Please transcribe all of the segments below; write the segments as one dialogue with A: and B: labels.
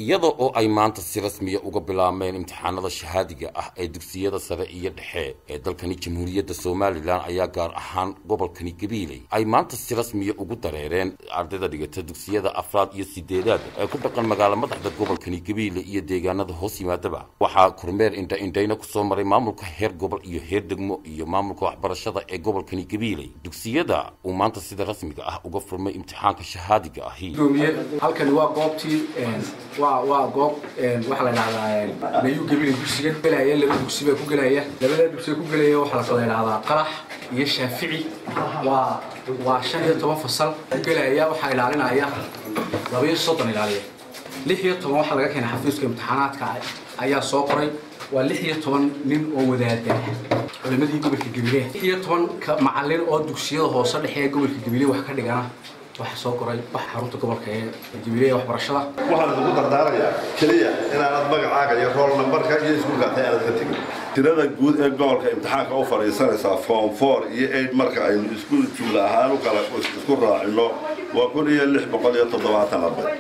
A: iyada oo ay maanta si rasmiya uga bilaabmeen imtixaanada shahaadiga ah ee dugsiyada sare iyo dhexe ee dalkani jamhuuriyadda somalilan ayaa gaar ahaan gobolkani gabiiley ay maanta si rasmiya ugu dareereen ardayda dhigata dugsiyada afraad iyo sideedaad ee ku dhaqan magaala madaxda gobolkani gabiile iyo deegaanada hoos yimaadaba waxaa kormeer indha indhayna kusoo maray maamulka heer gobol iyo heer degmo iyo maamulka waxbarashada ee gobolkani gabiiley dugsiyada uu maanta sida rasmiga ah uga furmay imtixaanka shahaadiga ahi
B: halkani waa goobtii waa waa goob waxaa la dhahdaa nayu gabilay dugsiga gelaya laba dugsi baa ku gelaya labada dugsiga ku gelaya waxaa la dhahdaa qarax iyo shaafici waa waa shan iyo toban fasal ku gelaya waxaa ilaalinaya laba iyo soddon ilaaliya lix iyo toban waxaa laga keenay xafiiska imtixaanaadka ayaa soo qoray waa lix iyo toban nin oo wadaada culimadii gobolka gabiley lix iyo toban macalin oo dugsiyada hoose dhexe ee gobolka gabiley wax ka dhigana waxa soo koray wax xarunta gobolka ee jabiilaya waxbarashada
C: waxaan ugu dardaarayaa keliya inaanad magacaaga iyo rool nambarka iyo iskuulkaata aanad ka tegin tirada guud ee gobolka imtixaanka u fadhiisanaysaa form four iyo eight marka aynu isku jumla ahaan u kala isku raacino waa kun iyo lix boqol iyo toddobaatan arday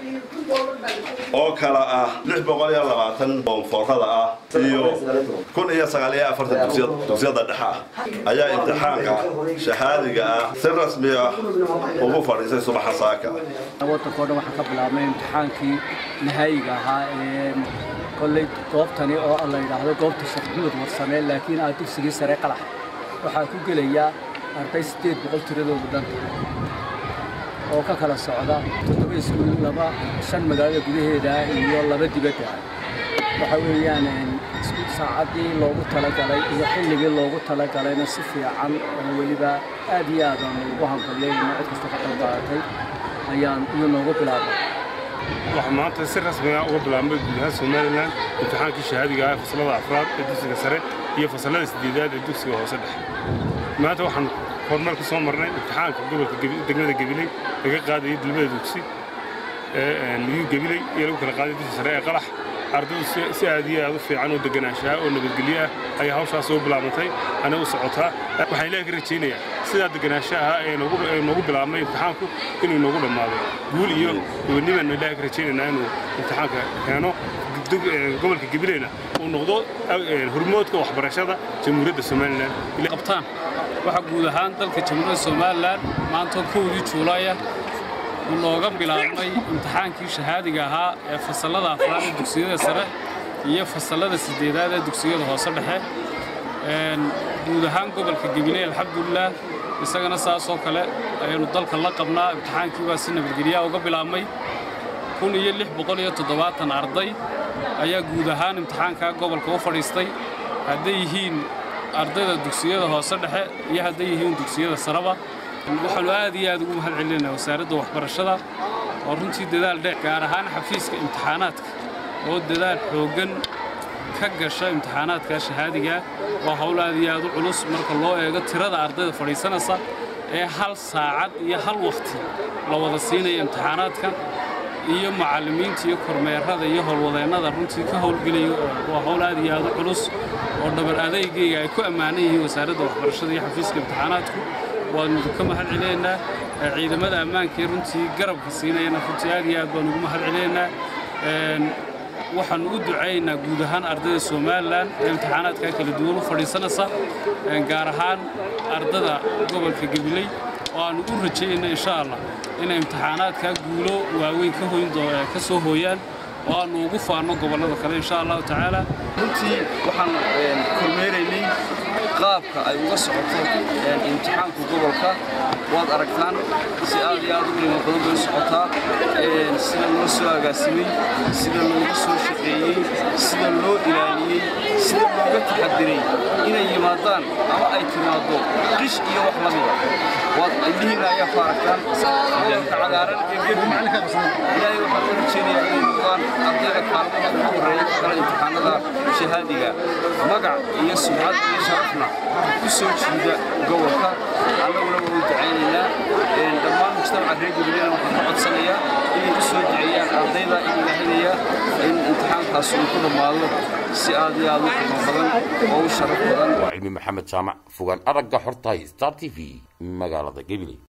C: oo kala ah lix boqol iyo labaatan foomfoorada ah iyo kun iyo sagaal iyo afartan dugsiyada dhexe ah ayaa imtixaanka shahaadiga ah si rasmi ah ugu fadhiisay subaxa saaka
D: waddankao dhan waxaa ka bilaabmay imtixaankii nahaayiga ahaa ee kolley goobtani oo la yidhaahdo goobta sheekh maxamed warsame laakiin ah dugsigii sare qalax waxaa ku gelaya arday siddeed boqol tiradoodu dhanta oo ka kala socda toddoba iskuul laba shan magaalada gudaheeda iyo laba dibadda waxa weeyaan saacaddii loogu talagalay iyo xilligii loogu talagalayna si fiican oo weliba aad iyo aad aan ugu hambalyeynno cid kasta ka qayb qaadatay ayaan iyo noogu bilaabnay
E: waxaa maanta si rasmiga uga bilaabmay guud ahaan somalilan imtixaankii shahaadiga ah fasalada afraad ee dugsiga sare iyo fasalada sideedaad ee dugsiga hoose dhexe maanta waxaan horumar ka soo marnay imtixaanka gobolka degmada gabiley laga qaadayay dilmada dugsi ee niyuu gabiley iyo lagu kala qaaday dugsi sare ee qalax ardaydu si aad iyo aad u fiican oo deganaanshaha oo nabadgelyo ah ayaa hawshaas soo bilaabantay ana u socotaa waxaan ilaahi ka rajaynayaa sidaa deganaanshaha ee noogu bilaabmay imtixaanku inuu noogu dhammaado guul iyo gobonnimaanu ilaahi ka rajaynaynaa inuu imtixaanka keeno gobolka gabileyna uu noqdo hormoodka waxbarashada jamhuuriyadda somalilan
F: qabtaan waxaa guud ahaan dalka jamhuuriyadda somalilan maanta kowdii juulaaya uu nooga bilaabmay imtixaankii shahaadiga ahaa ee fasallada afraad ee dugsiyada sare iyo fasallada siddeedaad ee dugsiyada hoose dhexe guud ahaan gobolka gabiley alxamdulilah isagana saasoo kale ayaynu dalka la qabnaa imtixaankii baa si nabadgelyaha uga bilaabmay kun iyo lix boqol iyo toddobaatan arday ayaa guud ahaan imtixaankaa gobolka u fadhiistay hadday yihiin ardayda dugsiyada hoose dhexe iyo hadday yihiin dugsiyada sareba waxaannu aad iyo aad ugu mahad celinaynaa wasaaradda waxbarashada oo runtii dadaal dheer gaar ahaan xafiiska imtixaanaadka oo dadaal xooggan ka gasha imtixaanaadka shahaadiga waa hawl aad iyo aad u culus marka loo eego tirada ardayda fadhiisanaysa ee hal saacad iyo hal wakhti la wada siinaya imtixaanaadka iyo macallimiinta iyo kormeerada iyo howlwadeennada runtii ka howlgelaya waa hawl aad iyo aad u culus oo dhabar adeygayga ay ku ammaanan yihiin wasaaradda waxbarashada iyo xafiiska imtixaanaadku waanu ka mahad celinaynaa ciidamada ammaankaee runtii garabka siinayana runtii aad iyo aad baanu ugu mahad celinaynaa waxaannu u ducaynaa guud ahaan ardayda somalilan ee imtixaanaadkaa kala duwan u fadhiisanaysa gaar ahaan ardada gobolka gabiley oo aannu u rajayna insha allah inay imtixaanaadkaa guulo waaweyn ka soo hooyaan oo aannu ugu faanno gobollada kale insha allahu tacaala
G: runtii waxaan kormeeraynay qaabka ay uga socoto imtixaanka gobolka waad aragtaan si aad iyo aad u qiimo badan bay u socotaa sida loo soo agaasimay sida loogu soo shaqeeyey sida loo ilaaliyey sida looga taxadiray inay yimaadaan ama ay timaaddo qish iyo wax la mida waad indhihiinna ayaa ku aragtaan ka cagaaran ee gebi ilaahay waxaan u rajaynayaa inay noqdaan ardayda kaalmada ugu horreeya ka kala imtixaanada shahaadiga magac iyo sumcad iyo sharafna ku soo jiida gobolka annaguna waa u ducaynaynaa dhammaan mujtamaca reer gabileyna waxaan ka codsanayaa inay u soo duceeyaan ardayda in ilaahinayaa in imtixaankaas uu ku dhammaado si aad iyo aad u qiimo badan oo u sharaf badan
A: waa cilmi maxamed jaamac fogaan aragga xortahay star t v magaalada gabiley